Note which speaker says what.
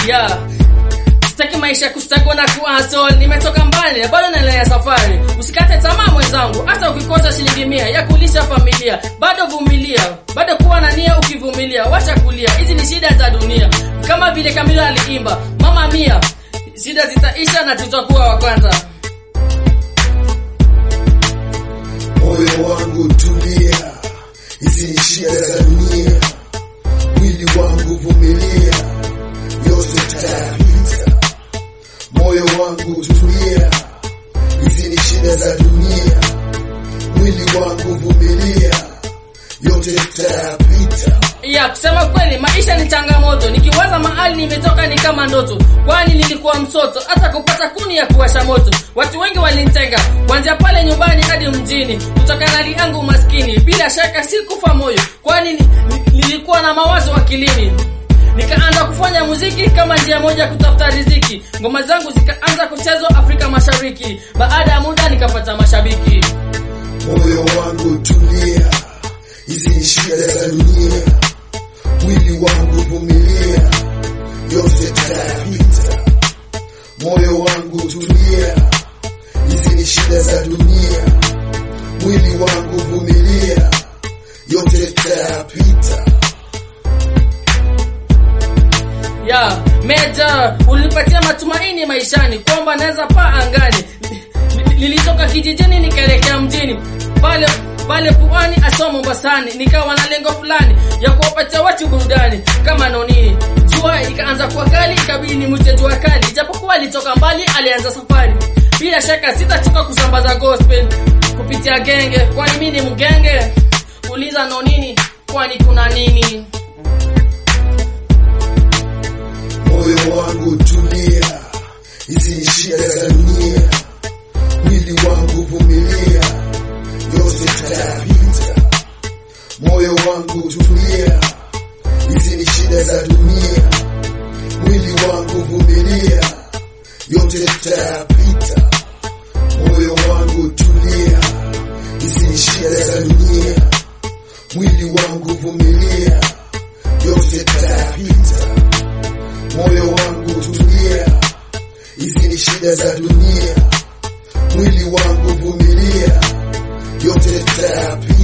Speaker 1: yeah. Sitaki maisha kustagwa na kuasol, nimetoka mbali bado naendelea safari. Usikate tamaa mwenzangu, hata ukikosa shilingi mia ya kulisha familia, bado vumilia, bado kuwa na nia ukivumilia, wacha kulia. Hizi ni shida za dunia, kama vile Kamilo aliimba, mama mia, shida zitaisha na tutakuwa wa kwanza.
Speaker 2: moyo wangu tulia, hizi ni shida za dunia, mwili wangu vumilia, yote tutayapita. Moyo wangu tulia, hizi ni shida za dunia, mwili wangu vumilia, yote tutayapita.
Speaker 1: Ya kusema kweli, maisha ni changamoto. Nikiwaza mahali nimetoka ni kama ndoto, kwani nilikuwa mtoto, hata kupata kuni ya kuwasha moto. Watu wengi walinitenga, kuanzia pale nyumbani hadi mjini, kutokana na hali yangu maskini. Bila shaka sikufa moyo, kwani ni- ni- nilikuwa na mawazo akilini. Nikaanza kufanya muziki kama njia moja ya kutafuta riziki. Ngoma zangu zikaanza kuchezwa Afrika Mashariki. Baada ya muda nikapata mashabiki.
Speaker 2: moyo wangu tulia, hizi ni shida za dunia, mwili wangu vumilia, yote tutayapita. Moyo wangu tulia, hizi ni shida za dunia, mwili wangu vumilia, yote tutayapita.
Speaker 1: ya Meja, ulinipatia matumaini maishani kwamba naweza paa angani. Ni- Nilitoka kijijini nikaelekea mjini pale pale pwani asoma Mombasani, nikawa na lengo fulani ya kuwapatia watu burudani kama nonini. Jua ikaanza kuwa kali, ikabidi nimwite jua kali, japokuwa alitoka mbali, alianza safari. Bila shaka sitachoka kusambaza gospel kupitia genge, kwani mimi ni mgenge. Uliza nonini, kwani kuna nini?
Speaker 2: moyo wangu tulia, hizi ni shida za dunia, mwili wangu vumilia, yote tutayapita. Moyo wangu tulia, hizi ni shida za dunia, mwili wangu vumilia, yote tutayapita. Moyo wangu tulia, hizi ni shida za dunia, mwili wangu vumilia, yote tutayapita moyo wangu tulia, hizi ni shida za dunia, mwili wangu vumilia, yote tutayapita.